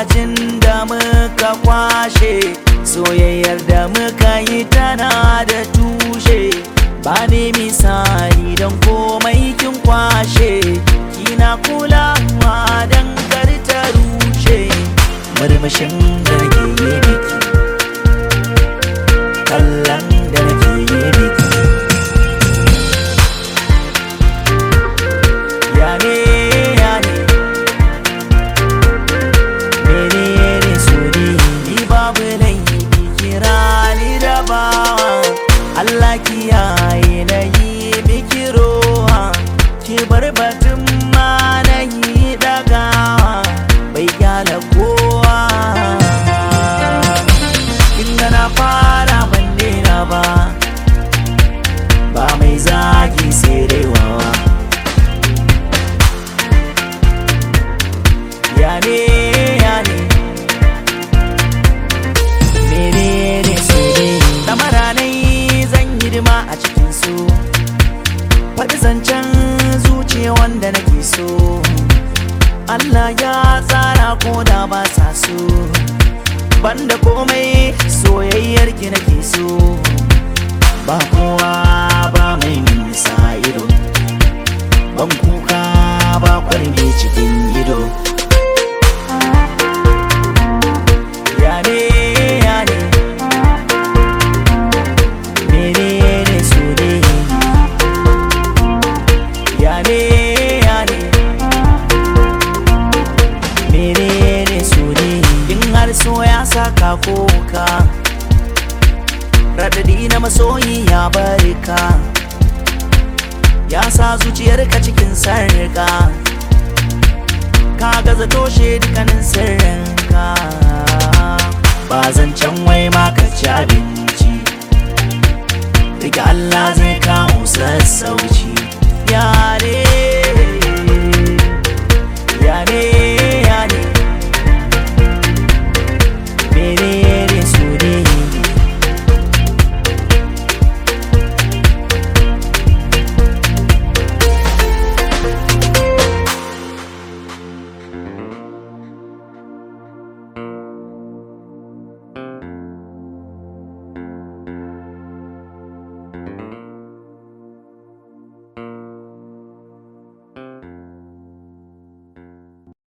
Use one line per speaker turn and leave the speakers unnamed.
lokacin da muka kwashe soyayyar da muka yi tana da tushe ba ne misali don komai kin kwashe kina kulawa don kar ta rushe murmushin da nake yi miki kallon da nake yi miki ya ne ya ne menene so ne ni babu laifi kira ni da bawa Allah kiyaye na yi miki roha ki bar batun ma na yi dagawa bai gyala kowa inda na fara ban daina ba ba mai zagi sai dai wawa ya ne ya ne menene so ne ɗamara nai zan yi dima a cikin su faɗi zancen zuciya wanda nake so Allah ya tsara ko da ba sa so banda komai soyayyar ki nake so ba kowa ba mai nisa ido ban kuka ba kwarme cikin ido ya ne ya ne menene so ne ya ne ya ne menene so ne in har so ya saka koka radadi na masoyi ya barka ya sa zuciyarka cikin sarka ka gaza toshe dukkanin sirrinka ba zan can wai ma ka ci abinci daga Allah zai kawo sassauci